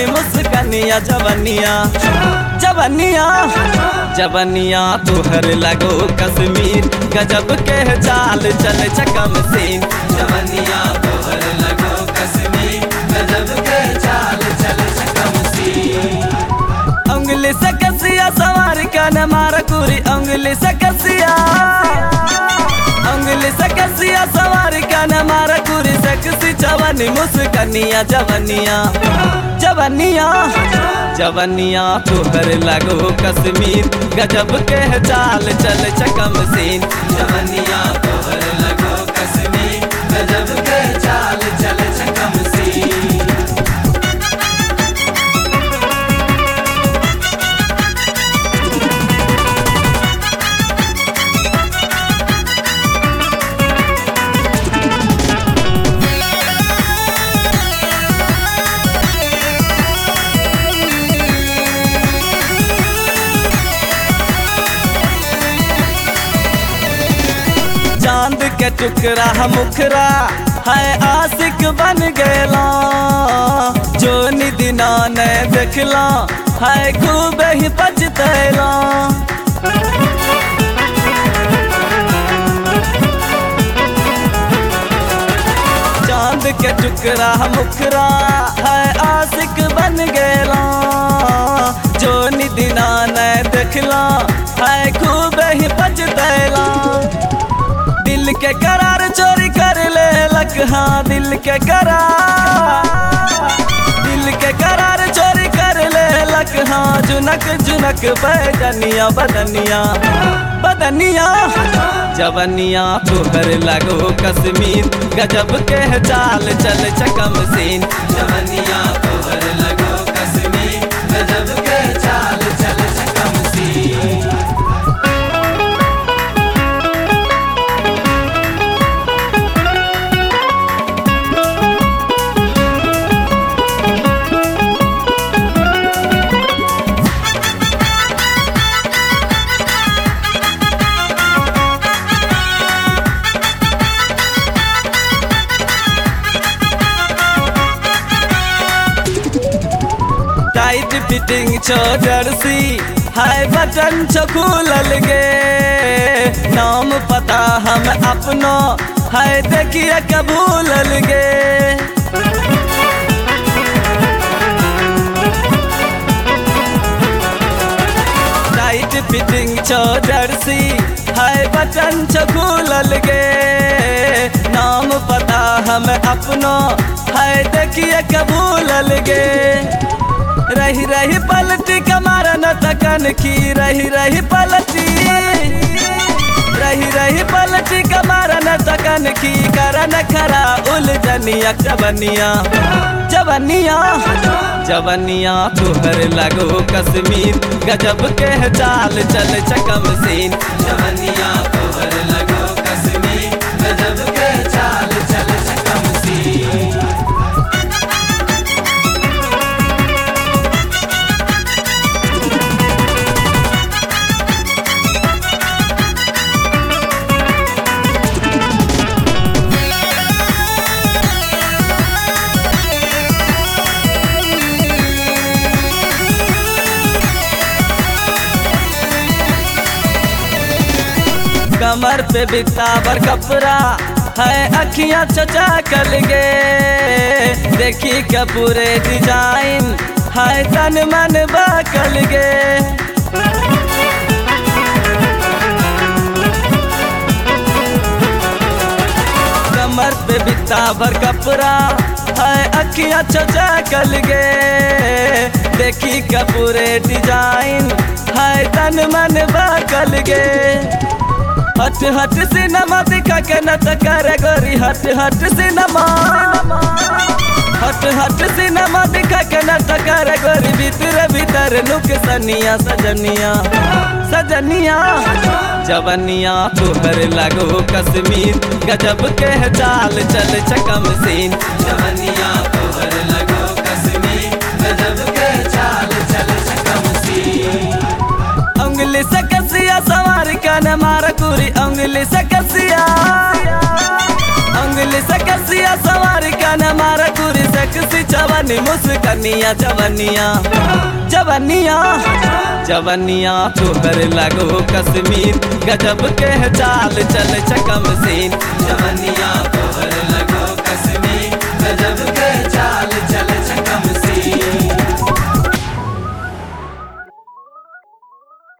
जवानी मुस्कनिया जवनिया जवनिया जवनिया तुहर लगो कश्मीर गजब के चाल चल चकम सीन जवनिया तुहर लगो कश्मीर गजब के चाल चल चकम सीन उंगली से कसिया सवार कन मार कुरी उंगली से कसिया उंगली से कसिया सवार कन मार कुरी सकसी जवानी मुस्कनिया जवनिया जवनिया जवनिया तुहर लगो कश्मीर गजब के चाल चल चकम सीन जवनिया तुहर लगो कश्मीर गजब के चाल चल चकम सीन चांद के टुकड़ा मुखरा है आशिक बन गया जो निदिना ने देखला है खूब ही पछतैला चांद के टुकड़ा मुखरा है आशिक बन गया जो निदिना ने देखला है खूब ही पछतैला दिल के करार चोरी कर ले लक हाँ दिल के करार दिल के करार चोरी कर ले लक हाँ जुनक जुनक बदनिया बदनिया बदनिया जवनिया तुहर लगो कश्मीर गजब के चाल चल चकम सीन जवनिया तुहर लगो कश्मीर गजब के चाल चल चकम सीन टाइट फिटिंग छो जर्सी हाय बटन छो खुलल गे नाम पता हम अपनो हाय देखिए कबूलल गे टाइट फिटिंग छो जर्सी हाय बटन छो खुलल गे नाम पता हम अपनो हाय देखिए कबूलल गे रही रही पलटी कमार न तकन की रही रही पलटी रही रही पलटी कमार न तकन की करन खरा उलझनिया जवनिया जवनिया जवनिया तुहर लगो कश्मीर गजब के चाल चल चकम सीन जवनिया तुहर लगो कश्मीर गजब के चाल चल चकम सीन कमर पे बितावर कपड़ा है अखियां चचा कल गे देखी के पूरे डिजाइन है तन मन बकल गे कमर पे बितावर कपड़ा है अखियां चचा कल गे देखी के पूरे डिजाइन है तन मन बकल गे हट हट सिनेमा दिखा के नट करे गोरी हट हट सिनेमा हट हट सिनेमा दिखा के नट करे गोरी भीतर भीतर नुक सनिया सजनिया सजनिया जवनिया तुहर लगो कश्मीर गजब के चाल चल चकम सीन जवनिया तुहर लगो कश्मीर गजब के चाल चल चकम सीन उंगली से कसिया सवार कन मार कुरी उंगली से कसिया उंगली से कसिया सवार कन मार कुरी से सेक्सी जवानी मुस्कनिया जवनिया जवनिया जवनिया तोहर लगो कश्मीर गजब के चाल चल चकम सीन जवनिया तोहर लगो कश्मीर गजब